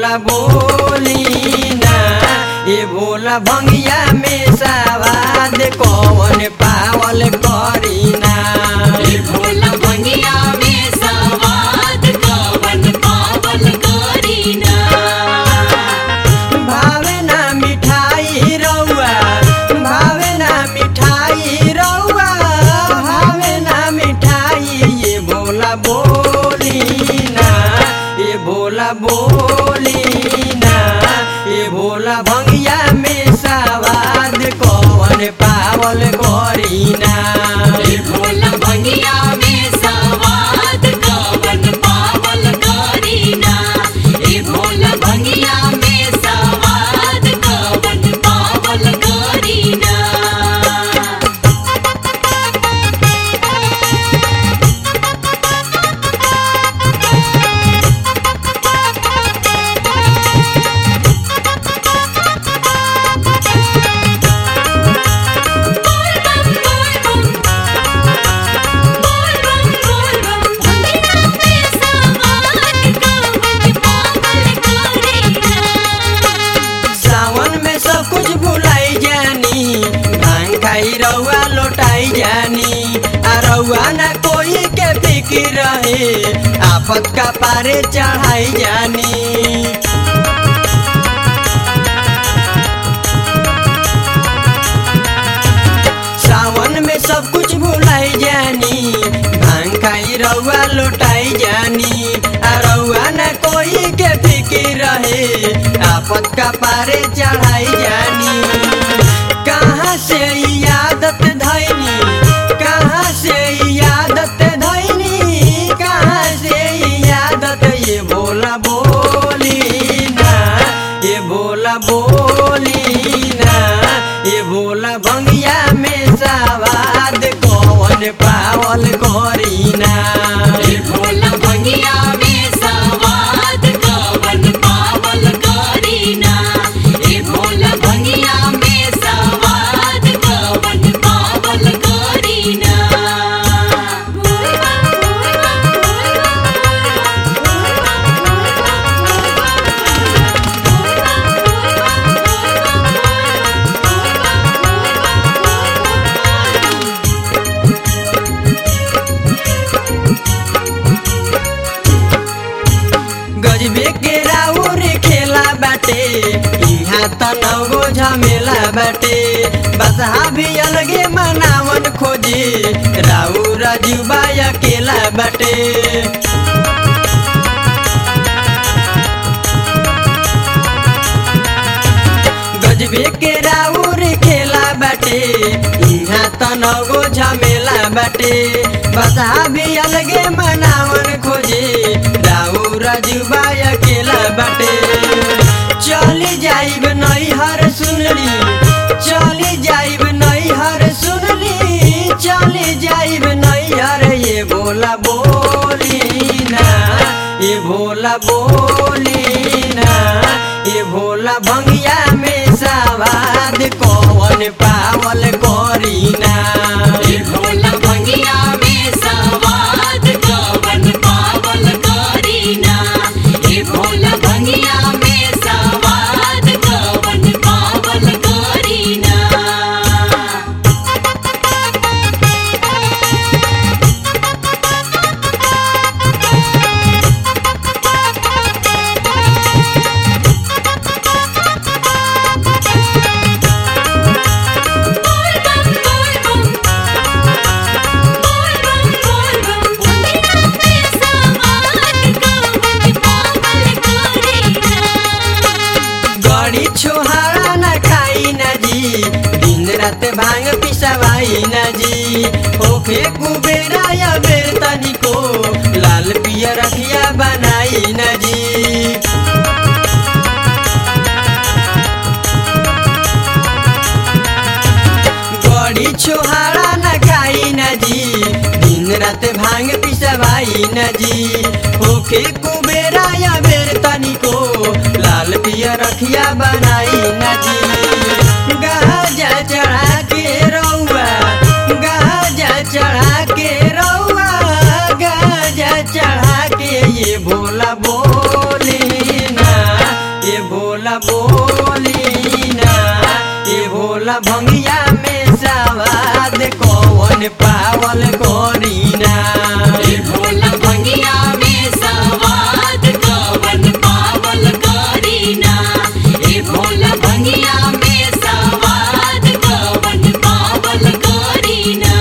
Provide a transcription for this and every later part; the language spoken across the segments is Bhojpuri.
भोला बोली ना ये भोला भंगिया में सवाद कौन पावल करीना ए भोला भंगिया में सवाद कवन पावल करीना भावे ना मिठाई रउआ भावे ना मिठाई रउआ भावे ना मिठाई ये भोला बोली ना ये भोला बोली ना ये भोला भंगिया में सवाद कौन पावल करीना ए भोला भंगिया में सवाद कवन पावल करीना ए भोला भंगिया में सवाद कवन पावल करीना सावन में सब कुछ भुलाई जानी भांग खाई रउआ लौटाई जानी आ रउआ ना कोई के फिक्र रहे आफत का पारे चढ़ाई जानी सावन में सब कुछ भुलाई जानी भांग खाई रउआ लौटाई जानी आ रउआ न कोई के फिक्र रहे आफत का पारे चढ़ाई जानी कहाँ से ई आदत धैनी कहाँ से ई आदत धैनी कहाँ से ई आदत ये भोला बोली ना ये भोला बोली ना ये भोला भंगिया में सवाद कौन पावल करीना ए भोला भंगिया में सवाद कवन पावल करीना ए भोला भंगिया में सवाद कवन पावल करीना गजबे के राउर खेला बाटे इहाँ त नगो झमेला बाटे बसहा भी अलगे मनावन खोजे राउर जुबा अकेला बाटे गजबे के राउर खेला बाटे इहाँ त नगो झमेला बाटे बसहा भी अलगे मनावन खोजे राउर जुबा अकेला बाटे चली जाइब नैहर सुनली चली जाइब नैहर सुनली चली जाइब नैहर ये भोला बोली ना ये भोला बोली ना ये भोला भंगिया में सवाद कौन पावल करीना ए भोला भंगिया में सवाद कवन पावल करीना ए भोला भंगिया में सवाद कवन पावल करीना गड़ी छोहारा न खाई न जी दिन रात भांग पिसवाई न जी ओखे कुबेरा या बेर तनिको लाल पियर रखिया बनाई न जी गड़ी छोहारा न खाई न जी दिन रात भांग पिसवाई न जी ओखे कुबेरा या बेर तनिको लाल पिया रखिया बनाई न जी गाजा चढ़ा के रउआ गाजा चढ़ा के रउआ गाजा चढ़ा के ये भोला बोली ना भंगिया में सवाद कौन पावल करीना ए भोला भंगिया में सवाद कवन पावल करीना ए भोला भंगिया में सवाद कवन पावल करीना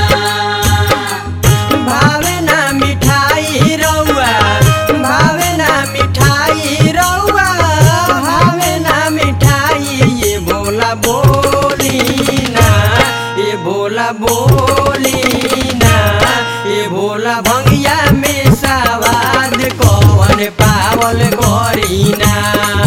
भावे ना मिठाई रौआ भावे ना मिठाई रौआ भावे ना मिठाई ये भोला बोली ना ये भोला बोली ना ये भोला भंगिया में सवाद कौन पावल करीना